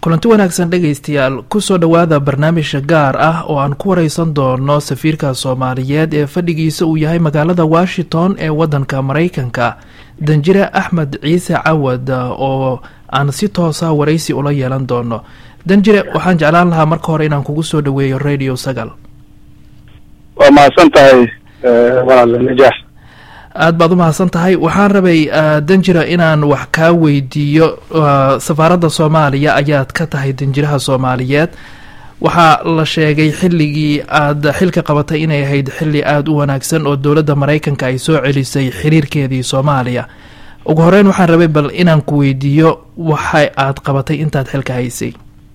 kulanti wanaagsan dhegaystayaal kusoo dhowaada barnaamijka gaar ah oo aan ku wareysan doono safiirka soomaaliyeed ee fadhigiisa uu yahay magaalada washington ee wadanka maraykanka danjire axmed ciise cawad oo aan si toosa waraysi ula yeelan doono danjire waxaan jeclaan lahaa marka hore inaan kugu soo dhaweeyo radio sagal waa mahadsan tahay walaal najaax aada baad u mahadsan tahay waxaan rabay danjira inaan wax kaa weydiiyo safaaradda soomaaliya ayaad ka tahay danjiraha soomaaliyeed waxaa la sheegay xilligii aad xilka qabatay inay ahayd xilli aada u wanaagsan oo dowladda maraykanka ay soo celisay xiriirkeedii soomaaliya ugu horeyn waxaan rabay bal inaan ku weydiiyo waxa aad qabatay intaad xilka haysay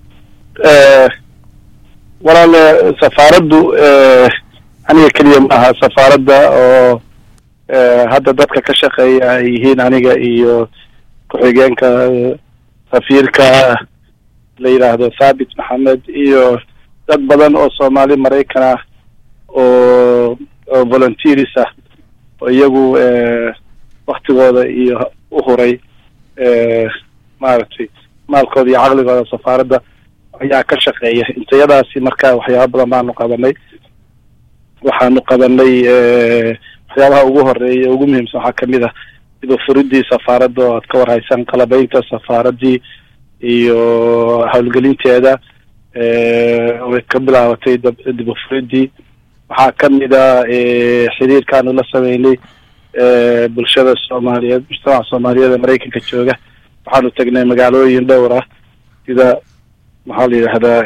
walaal safaaraddu aniga keliya maaha safaaradda oo hadda dadka ka shaqeeya ay yihiin aniga iyo ku-xigeenka safiirka la yidhaahdo thabit maxamed iyo dad badan oo soomaali maraykan ah oo oo volunteers ah oo iyagu waktigooda iyo u huray maaragtay maalkooda iyo caqligooda safaaradda ayaa ka shaqeeya intayadaasi marka waxyaaba badan baanu qabanay waxaanu qabanay waxyaabaha ugu horeeya ugu muhiimsan waxaa kamid ah dibafuridii safaaradda oo aad ka warhaysaan qalabeynta safaaraddii iyo howlgelinteeda way ka bilaabatay dibafuridii waxaa kamid a xiriirkaanu la sameynay bulshada soomaaliyeed mujtamaca soomaaliyeed ee maraykanka jooga waxaanu tagnay magaalooyin dhowr ah sida maxaa la yidhahdaa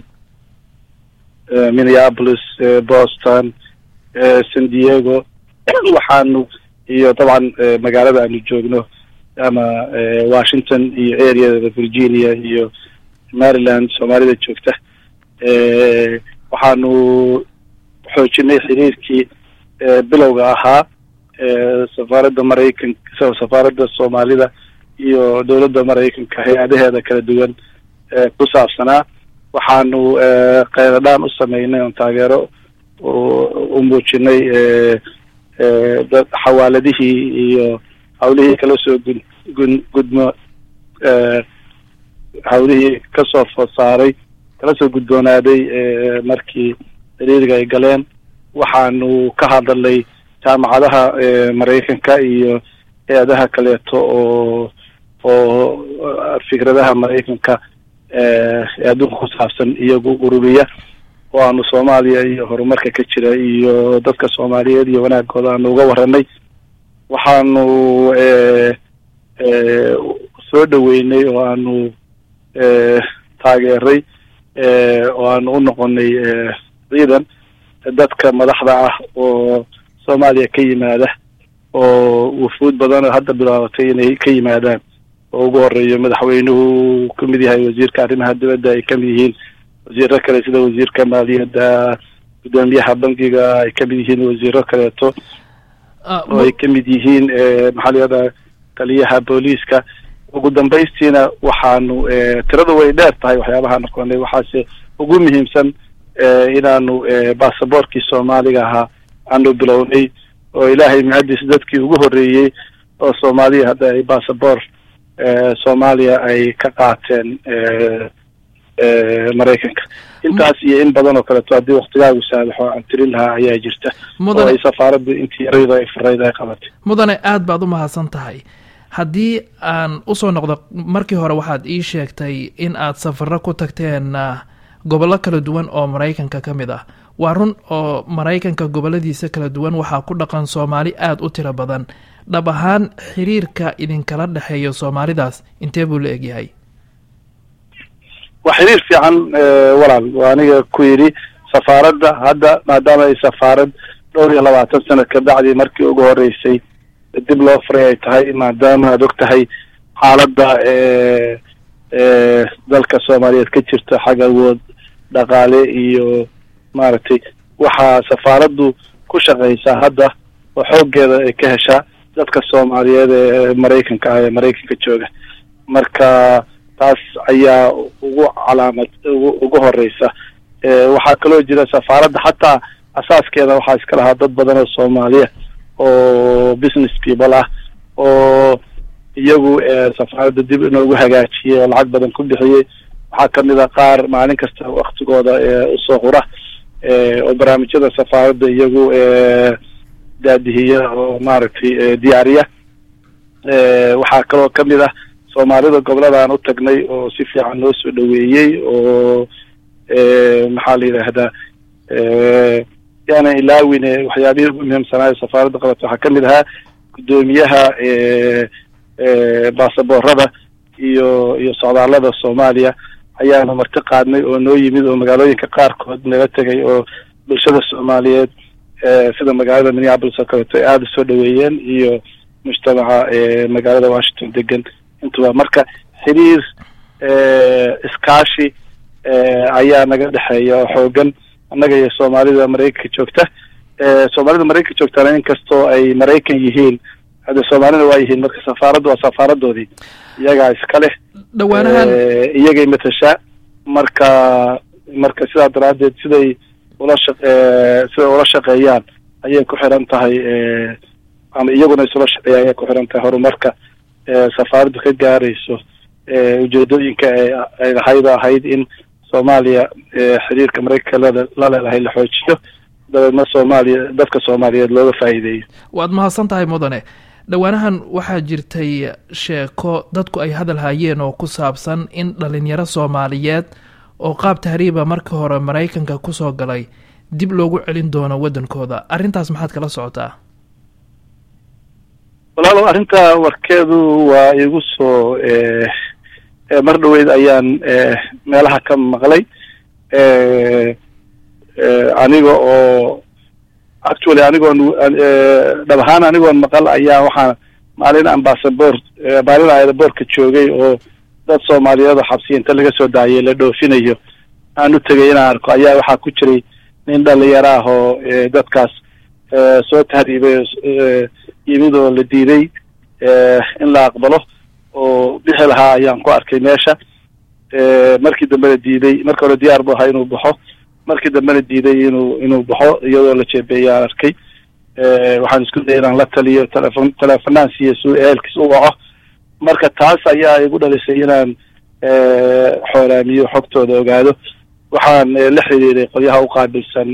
minneapolis boston san diego waxaanu iyo dabcan magaalada aanu joogno ama washington iyo areada virginia iyo maryland soomaalida joogta waxaanu xoojinay xiriirkii bilowga ahaa safaaradda maraykan safaaradda soomaalida iyo dowladda maraykanka hay-adaheeda kala duwan ku saabsanaa waxaanu qayladhaan u sameynay oon taageero u muujinay dad xawaaladihii iyo hawlihii kala soo gun gun gudmo hawlihii kasoo food saaray kala soo gudboonaaday markii xiriiriga ay galeen waxaanu ka hadalnay jaamacadaha maraykanka iyo hay-adaha kaleeto oo oo fikradaha maraykanka ee adduunka ku saabsan iyagu ururiya oo aanu soomaaliya iyo horumarka ka jira iyo dadka soomaaliyeed iyo wanaagooda aanu uga waranay waxaanu soo dhaweynay oo aanu taageeray oo aanu u noqonay ciidan dadka madaxda ah oo soomaaliya ka yimaada oo wufuud badan oo hadda bilaabatay inay ka yimaadaan oo ugu horeeyo madaxweynuhu kamid yahay wasiirka arrimaha dibadda ay kamid yihiin wasiiro kale sida wasiirka maaliyadda guddoomiyaha bankiga ay kamid yihiin wasiiro kaleeto oo ay kamid yihiin maxaa la yihahdaa taliyaha booliiska ugu dambaystiina waxaanu tiradu way dheer tahay waxyaabaha noqonay waxaase ugu muhiimsan inaanu basaboorkii soomaaliga ahaa aanu bilownay oo ilaahay mahadiis dadkii ugu horreeyey oo soomaaliya hadda ay basaboor soomaaliya ay ka qaateen maraykanka intaas iyo in badan oo kaleeto haddii waktigaagu saadaxo aan tirin lahaa ayaa jirta oo ay safaaraddu intii yarayda ay farayd ay qabatay mudane aada baad u mahadsan tahay haddii aan usoo noqdo markii hore waxaad ii sheegtay in aad safaro ku tagteen gobollo kala duwan oo maraykanka ka mid ah waa run oo maraykanka goboladiisa kala duwan waxaa ku dhaqan soomaali aada u tiro badan dhab ahaan xiriirka idinkala dhexeeya soomaalidaas intee buu la egyahay waa xiriir fiican walaal waa aniga ku yidhi safaaradda hadda maadaama ay safaarad dhowr iyo labaatan sanad ka bacdii markii ugu horeysay dib loo furay ay tahay maadaama aad og tahay xaaladda dalka soomaaliyeed ka jirta xag awood dhaqaale iyo maaragtay waxaa safaaraddu ku shaqeysaa hadda oo xooggeeda ay ka heshaa dadka soomaaliyeed ee maraykanka ah ee maraykanka jooga marka taas ayaa ugu calaamad ugu ugu horeysa waxaa kaloo jira safaaradda xataa asaaskeeda waxaa iska lahaa dad badan oo soomaaliya oo business people ah oo iyagu safaaradda dib inoogu hagaajiyey oo lacag badan ku bixiyey waxaa kamid a qaar maalin kasta waktigooda usoo hura oo barnaamijyada safaaradda iyagu daadihiya oo maaragtay diyaariya waxaa kaloo kamid ah soomaalida goboladaan u tagnay oo si fiican noo soo dhaweeyey oo maxaa la yidhaahdaa yaana ilaawine waxyaabihii ugu muhiimsanaayo safaaradda qabato waxaa kamid ahaa guddoomiyaha baasaboorada iyo iyo socdaallada soomaaliya ayaanu marti qaadnay oo noo yimid oo magaalooyinka qaarkood naga tegay oo bulshada soomaaliyeed sida magaalada minneapolis oo kaleeto ay aada usoo dhaweeyeen iyo mujtamaca magaalada washington degan intuba marka xiriir iskaashi ayaa naga dhexeeya oo xoogan annaga iyo soomaalida maraykanka joogta soomaalida maraykanka joogtana inkastoo ay maraykan yihiin hadde soomaalina waa yihiin marka safaaraddu waa safaaradoodii iyagaa iska leh dhawaanahan iyagay matashaa marka marka sidaa daraaddeed siday ula shaq siday ula shaqeeyaan ayay ku xiran tahay ama iyaguna isula shaqeeyaan ayay ku xiran tahay horumarka safaaraddu ka gaarayso ujeedooyinka ay lahayd ahayd in soomaaliya xiriirka maraykanka la leedahay la xoojiyo dabeedna soomaaliya dadka soomaaliyeed looga faa'iideeyo waad mahadsan tahay mudane dhowaanahan waxaa jirtay sheeko dadku ay hadal hayeen oo ku saabsan in dhalinyaro soomaaliyeed oo qaab tahriiba marka hore maraykanka kusoo galay dib loogu celin doono waddankooda arrintaas maxaad kala socotaa walaalow arrinta warkeedu waa igu soo mar dhaweyd ayaan meelaha ka maqlay aniga oo actually anigoon dhab ahaan anigoon maqal ayaa waxaa maalin ambassador maalin aerobortka joogay oo dad soomaaliyeed oo xabsiya inta laga soo daayay la dhoofinayo aan u tegay inaan arko ayaa waxaa ku jiray nin dhalinyaro ah oo dadkaas soo tahriibay yimid oo la diiday in la aqbalo oo bixi lahaa ayaan ku arkay meesha markii dambena diiday marka hore diyaar bu ahaa inuu baxo markii dambena diiday inuu inuu baxo iyadoo la jeebeeyaan arkay waxaan isku dayay inaan la taliyo telefon telefonaan siiyo si ehelkiis u waco marka taas ayaa igu dhalisay inaan xooraamiyo xogtooda ogaado waxaan la xiriiray qolyaha u qaabilsan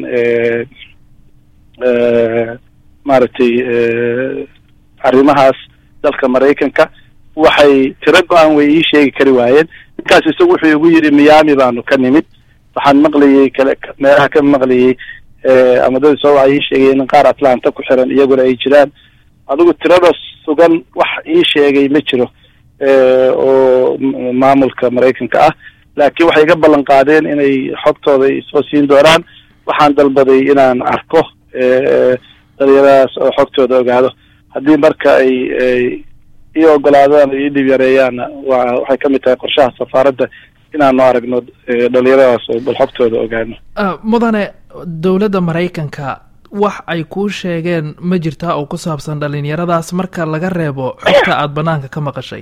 maaragtay arrimahaas dalka maraykanka waxay tiro go-aan way ii sheegi kari waayeen ninkaas isagu wuxuu igu yidhi miami baanu ka nimid waxaan maqlayey kale meelaha ka maqlayey ama dad soo waxa ii sheegay in qaar atlanta ku xiran iyaguna ay jiraan adigu tirada sugan wax ii sheegay ma jiro oo maamulka maraykanka ah laakiin waxay iga ballan qaadeen inay xogtooda soo siin doonaan waxaan dalbaday inaan arko dhalinyaradaas oo xogtooda ogaado haddii marka ay ay ii ogolaadaan ii dhib yareeyaanna wa waxay ka mid tahay qorshaha safaaradda inaanu aragno dhalinyaradaas oo bal xogtooda ogaano mudane dowladda maraykanka wax ay kuu sheegeen ma jirtaa oo ku saabsan dhalinyaradaas marka laga reebo xogta aada banaanka ka maqashay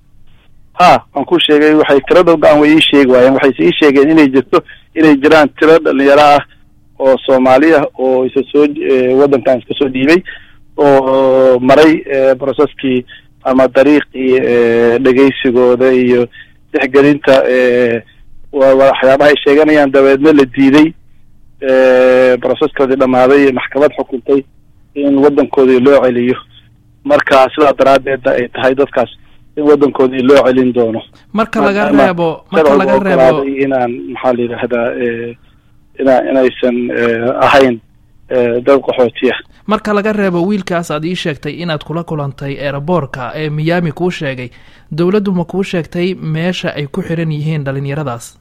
ha waan ku sheegay waxay tirada go-aan way ii sheegi waayeen waxayse ii sheegeen inay jirto inay jiraan tiro dhalinyaro ah oo soomaali ah oo isa soo waddankan iska soo dhiibay oo maray processkii ama dariiqii dhegaysigooda iyo dexgelinta waxyaabaha ay sheeganayaan dabeedna la diiday proceskoodii dhammaaday maxkamad xukuntay in waddankoodii loo celiyo marka sidaa daraaddeedna ay tahay dadkaas in waddankoodii loo celin doono marka laga reebo marka laga reebo inaan maxaa la yidhaahdaa ina inaysan ahayn dad qaxootiya marka laga reebo wiilkaas aad ii sheegtay inaad kula kulantay eeraboorka ee miyaami kuu sheegay dowladdu ma kuu sheegtay meesha ay ku xiran yihiin dhalinyaradaas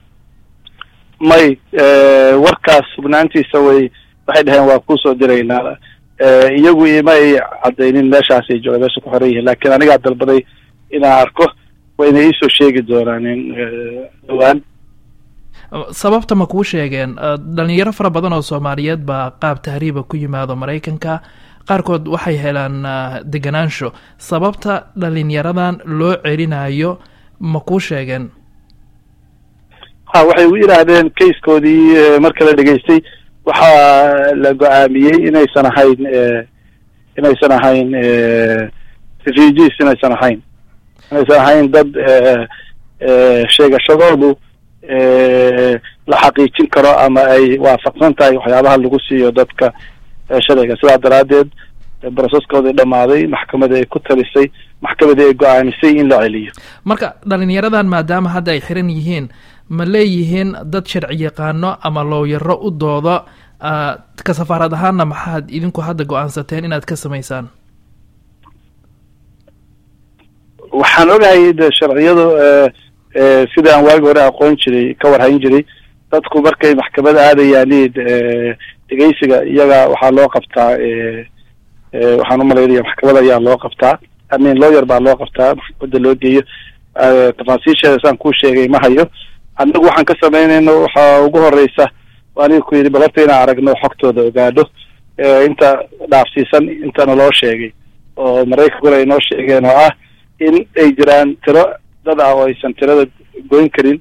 may warkaas sugnaantiisa way waxay dhaheen waa kuusoo diraynaa iyagu ima ay caddaynin meeshaasay jooga meesha ku xiran yihiin laakiin anigaa dalbaday inaan arko wayna iisoo sheegi doonaan in dhawaan sababta ma kuu sheegeen dhalinyaro fara badan oo soomaaliyeed baa qaab tahriiba ku yimaado maraykanka qaarkood waxay helaan deganaansho sababta dhalinyaradan loo celinayo ma kuu sheegeen ha waxay u yidhaahdeen kaiskoodii marka la dhegaystay waxaa la go-aamiyey inaysan ahayn inaysan ahayn refugees inaysan ahayn inaysan ahayn dad sheegashadoodu la xaqiijin karo ama ay waafaqsan tahay waxyaabaha lagu siiyo dadka sharciga sidaa daraaddeed broseskoodii dhammaaday maxkamadii ay ku talisay maxkamadii ay go-aamisay in la celiyo marka dhalinyaradan maadaama hadda ay xiran yihiin ma leeyihiin dad sharci yaqaano ama looyaro u doodo ka safaarad ahaanna maxaad idinku hadda go-aansateen inaad ka samaysaan waxaan ogahay de sharciyadu sida aan waagi hore aqoon jiray ka warhayn jiray dadku markay maxkamada aadayaan dhegeysiga iyaga waxaa loo qabtaa waxaan umalaynaya maxkamada ayaa loo qabtaa amin lawyer baa loo qabtaa maxkamada loo geeyo tafaasiisheeda saan kuu sheegay ma hayo annagu waxaan ka samaynayno waxaa ugu horeysa aniga ku yidhi bal horta inaan aragno xogtooda ogaadho inta dhaafsiisan intana loo sheegay oo maraykankuna ay noo sheegeen oo ah in ay jiraan tiro dad ah oo aysan tirada goyn karin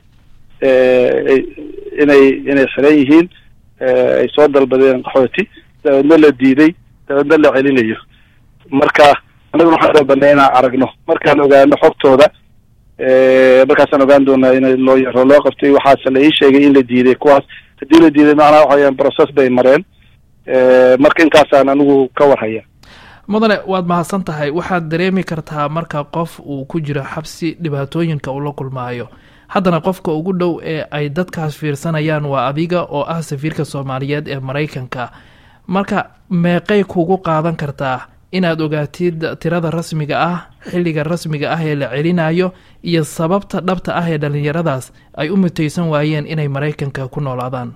inay inay xiran yihiin ay soo dalbadeen qaxooti dabeedna la diiday dabeedna la celinayo marka annaguna waxaan dalbanay inaan aragno markaan ogaano xogtooda markaasaan ogaan doonaa in loo yaro loo qabtay waxaase la ii sheegay in la diiday kuwaas haddii la diiday macnaha waxaweeyaan process bay mareen marka intaasaan anigu ka warhaya mudane waad mahadsan tahay waxaad dareemi kartaa marka qof uu ku jiro xabsi dhibaatooyinka uu la kulmaayo haddana qofka ugu dhow ee ay dadkaas fiirsanayaan waa adiga oo ah safiirka soomaaliyeed ee maraykanka marka meeqay kugu qaadan kartaa inaad ogaatid tirada rasmiga ah xilliga rasmiga ah ee la celinayo iyo sababta dhabta ah ee dhalinyaradaas ay u mutaysan waayeen inay maraykanka ku noolaadaan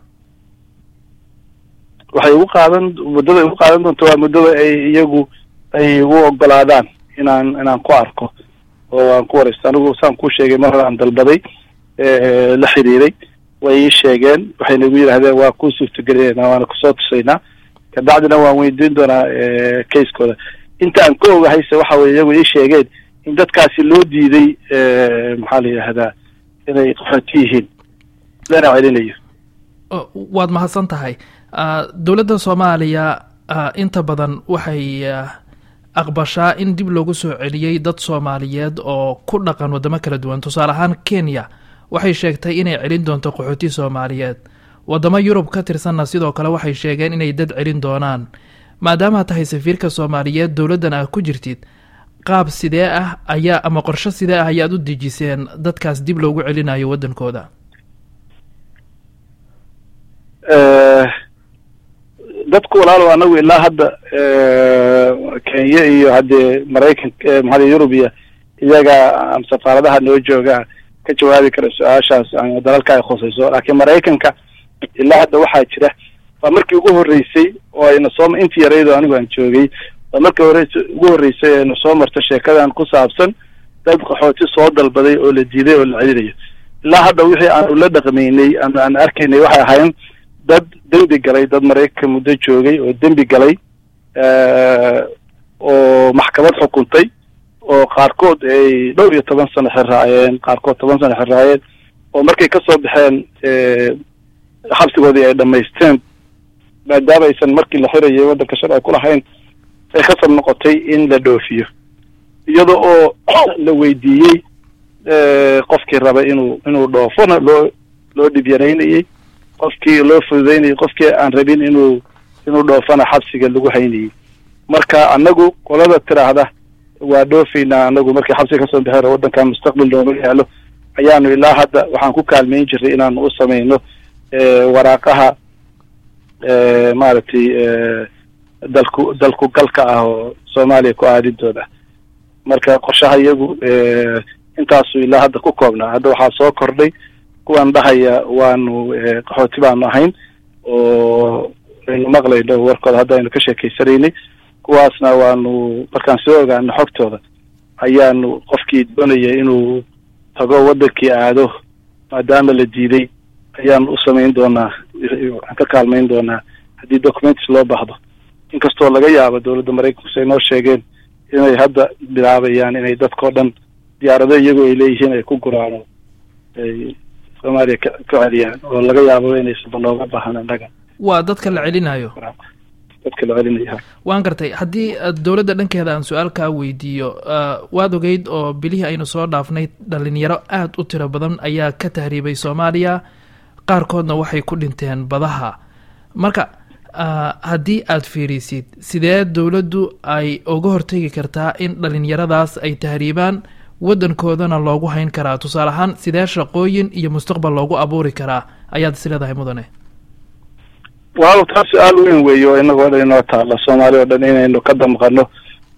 waxay ugu qaadan muddada ugu qaadan doonto waa muddada ay iyagu ay ugu ogolaadaan inaan inaan ku arko oo aan ku wareysto anigu saan kuu sheegay mar hore aan dalbaday la xiriiray way ii sheegeen waxayna igu yidhahdeen waa kuu suurtagelinayna waana kusoo tusaynaa kabacdina waan weydiin doonaa casekooda inta aan ka ogahayse waxa weye iyagu ii sheegeen in dadkaasi loo diiday maxaa la yidhahdaa inay qaxooti yihiin lana celinayo waad mahadsan tahay dowladda soomaaliya inta badan waxay aqbashaa in dib loogu soo celiyey dad soomaaliyeed oo ku dhaqan waddamo kala duwan tusaale ahaan kenya waxay sheegtay inay celin doonto qaxooti soomaaliyeed waddamo yurub ka tirsanna sidoo kale waxay sheegeen inay dad celin doonaan maadaama tahay safiirka soomaaliyeed dowladdan aad ku jirtid qaab sidee ah ayaa ama qorsho sidee ah ayaad u dejiseen dadkaas dib loogu celinayo waddankooda dadku walaalow anagu ilaa hadda kenya iyo haddee maraykanka maxaa yurubiya iyaga safaaradaha noo jooga ka jawaabi kara su-aashaas dalalka ay khusayso laakiin maraykanka ilaa hadda waxaa jira waa markii ugu horreysay oo ayna soo intii yaraydo anigu aan joogay waa markii hore ugu horreysay ayna soo marto sheekadan ku saabsan dad qaxooti soo dalbaday oo la diiday oo la celinayo ilaa hadda wixii aanu la dhaqmaynay ama aan arkaynay waxay ahayn dad dembi galay dad maraykanka muddo joogay oo dembi galay oo maxkamad xukuntay oo qaarkood ay dhowr iyo toban sano xirraayeen qaarkood toban sano xirraayeen oo markay kasoo baxeen xabsigoodii ay dhamaysteen maadaama aysan markii la xirayay waddanka sharci ku lahayn ay khasab noqotay in la dhoofiyo iyada oo la weydiiyey qofkii raba inuu inuu dhoofona loo loo dhibyanaynayey qofkii loo fududeynayay qofkii aan rabin inuu inuu dhoofana xabsiga lagu haynayay marka anagu qolada tiraahda waa dhoofaynaa anagu markii xabsiga kasoo baxeen oo waddankan mustaqbal nooma yaalo ayaanu ilaa hadda waxaan ku kaalmayn jiray inaanu u samayno waraaqaha maaragtay dalku dalku galka ah oo soomaaliya ku aadidooda marka qorshaha iyagu intaasu ilaa hadda ku koobnaa hadda waxaa soo kordhay kuwan dhahaya waanu qaxooti baanu ahayn oo aynu maqlayno warkooda hadda aynu ka sheekeysanaynay kuwaasna waanu markaan soo ogaano xogtooda ayaanu qofkii doonaya inuu tago waddankii aado maadaama la diiday ayaanu u samayn doonaa waxaan ka kaalmayn doonaa haddii documents loo baahdo inkastoo laga yaabo dowladda maraykanku say noo sheegeen inay hadda bilaabayaan inay dadkao dhan diyaarado iyagoo ay leeyihiin ay ku guraan ay soomaaliya ka ka celiyaan oo laga yaabo inaysanba nooga baahan annaga waa dadka la celinayo dadka la celinaya waan gartay haddii dowladda dhankeeda aan su-aal kaa weydiiyo waad ogeyd oo bilihii aynu soo dhaafnay dhalinyaro aada u tiro badan ayaa ka tahriibay soomaaliya qaarkoodna waxay ku dhinteen badaha marka haddii aad fiirisid sidee dowladdu ay uga hortegi kartaa in dhalinyaradaas ay tahriibaan waddankoodana loogu hayn karaa tusaale ahaan sidee shaqooyin iyo mustaqbal loogu abuuri karaa ayaad is leedahay mudane waaw taa su-aal weyn weeye oo inagoo dhan inoo taalla soomaali oo dhan inaynu ka damqano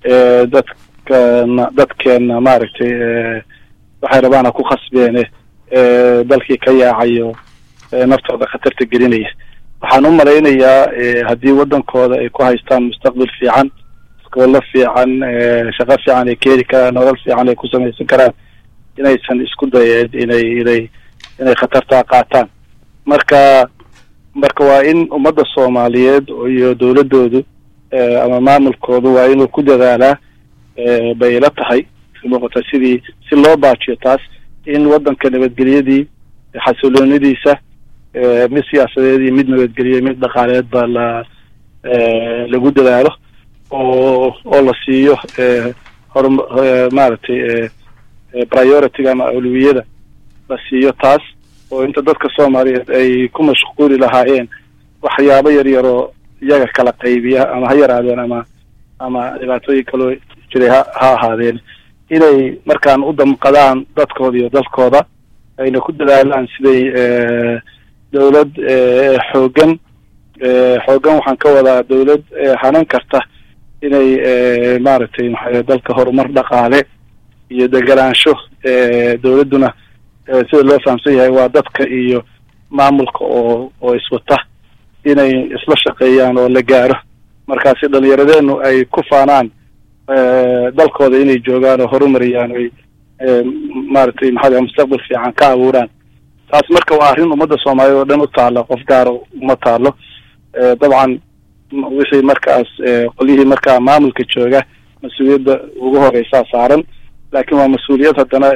dadkana dadkeena maaragtay waxay rabaana ku khasbeene dalkii ka yaacayo naftooda khatarta gelinaya waxaan u malaynayaa haddii waddankooda ay ku haystaan mustaqbal fiican iskoolo fiican shaqo fiican ay keeni karaan nolol fiican ay ku samaysan karaan inaysan isku dayeen inay inay inay khatartaa qaataan marka marka waa in ummadda soomaaliyeed iyo dowladdoodu ama maamulkoodu waa inuu ku dadaalaa bay ila tahay muuqata sidii si loo baajiyo taas in waddanka nabadgelyadii xasiloonidiisa mid siyaasadeed iyo mid nabadgelyo mid dhaqaaleed ba la lagu dadaalo oo oo la siiyo hor maaragtay priority-ga ama awlawiyada la siiyo taas oo inta dadka soomaaliyeed ay ku mashquuli lahaayeen waxyaabo yar yaroo iyaga kala qaybiya ama ha yaraadeen ama ama dhibaatooyin kaloo jiray ha ha ahaadeen inay markaan u damqadaan dadkooda iyo dalkooda ayna ku dadaalaan siday dowlad xoogan xoogan waxaan ka wadaa dowlad hanan karta inay maaragtay maxaa dalka horumar dhaqaale iyo deganaansho dowladduna sida loo fahamsan yahay waa dadka iyo maamulka oo oo iswata inay isla shaqeeyaan oo la gaaro markaasi dhalinyaradeennu ay ku faanaan dalkooda inay joogaan oo horumariyaan oy maaragtay maxaa mustaqbal fiican ka abuuraan taas marka waa arrin ummadda soomaaliyeed oo dhan u taalla qof gaara uma taalo dabcan wixii markaas qolyihii markaa maamulka jooga mas-uuliyadda ugu horeysaa saaran laakiin waa mas-uuliyad haddana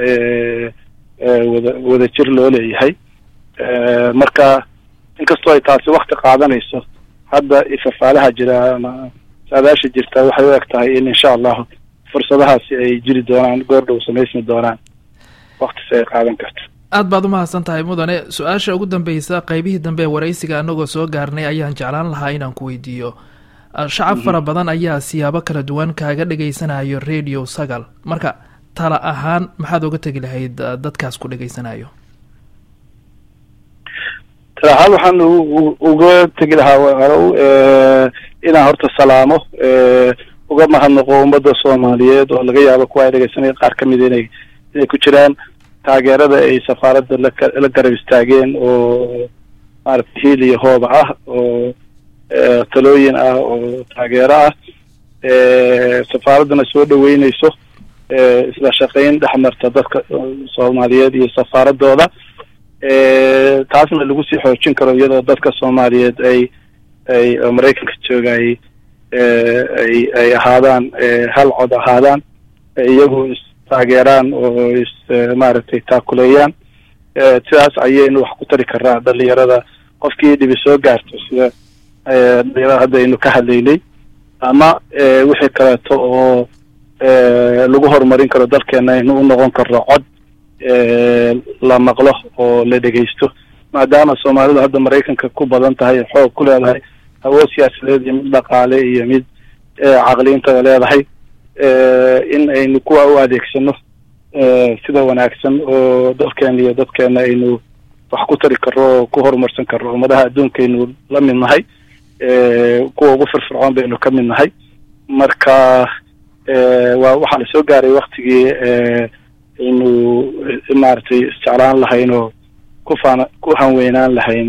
wada wada jir loo leeyahay marka inkastoo ay taasi wakti qaadanayso hadda ifafaalaha jira ama saadaasha jirta waxay u eg tahay in insha allahu fursadahaasi ay jiri doonaan goordhow samaysmi doonaan waktisi ay qaadan karto aad baad umahadsan tahay mudane su-aasha ugu dambeysa qeybihii dambe ee waraysiga anagoo soo gaarnay ayaan jeclaan lahaa inaan ku weydiiyo shacab fara badan ayaa siyaabo kala duwan kaaga dhegaysanayo radio sagal marka tala ahaan maxaad oga tegi lahayd dadkaas ku dhegaysanayo tala ahaan waxaan uga tegi lahaa inaan horta salaamo uga mahadnaqo ummadda soomaaliyeed oo laga yaabo kuwa ay dhegeysanaya qaar ka mida inay inay ku jiraan taageerada ay safaaradda lala garab istaageen oo maaragtay hiil iyo hooba ah oo talooyin ah oo taageero ah safaaraddana soo dhaweyneyso isla shaqayn dhex marta dadka soomaaliyeed iyo safaaradooda taasna lagu sii xoojin karo iyadoo dadka soomaaliyeed ay ay maraykanka jooga ay ay ay ahaadaan hal cod ahaadaan iyagu istaageeraan oo is maaragtay taakuleeyaan sidaas ayaynu wax ku tari karaa dhalinyarada qofkii dhibi soo gaarto sida dhalinyarada hadda aynu ka hadlaynay ama wixii kaleeto oo lagu horumarin karo dalkeena aynu u noqon karno cod la maqlo oo la dhegeysto maadaama soomaalidu hadda maraykanka ku badan tahay xoog ku leedahay awood siyaasadeed iyo mid dhaqaale iyo mid caqliintada leedahay in aynu kuwa u adeegsano sida wanaagsan oo dalkeena iyo dadkeena aynu wax ku tari karro oo ku horumarsan karro ummadaha adduunkaynu la mid nahay kuwa ugu firfircoon baynu ka mid nahay marka waa waxaa la soo gaaray waktigii aynu maaragtay isjeclaan lahayn oo ku faan ku hanweynaan lahayn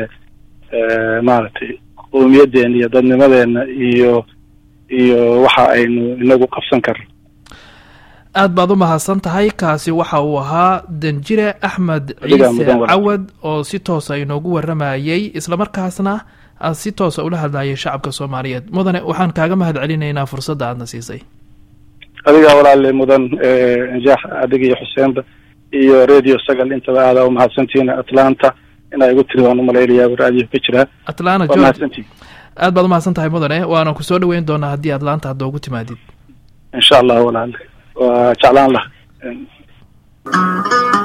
maaragtay qowmiyadeena iyo dadnimadeena iyo iyo waxa aynu inagu qabsan karno aad baad u mahadsan tahay kaasi waxa uu ahaa danjire axmed ciise cawad oo si toosa inoogu waramayey islamarkaasna si toosa ula hadlayay shacabka soomaaliyeed mudane waxaan kaaga mahad celinaynaa fursadda aadna siisay adigaa walaale mudan njaax adiga iyo xuseenba iyo radio sagal intaba aadaa umahadsantihiin atlanta inaa igu tiri waan umalaynaya raadiyo ka jiraa atlanta waa mahadsantihin aad baad umahadsan tahay mudane waana ku soo dhaweyn doonaa haddii aad laanta hadda ugu timaadid insha allah walaal waa jeclaan lah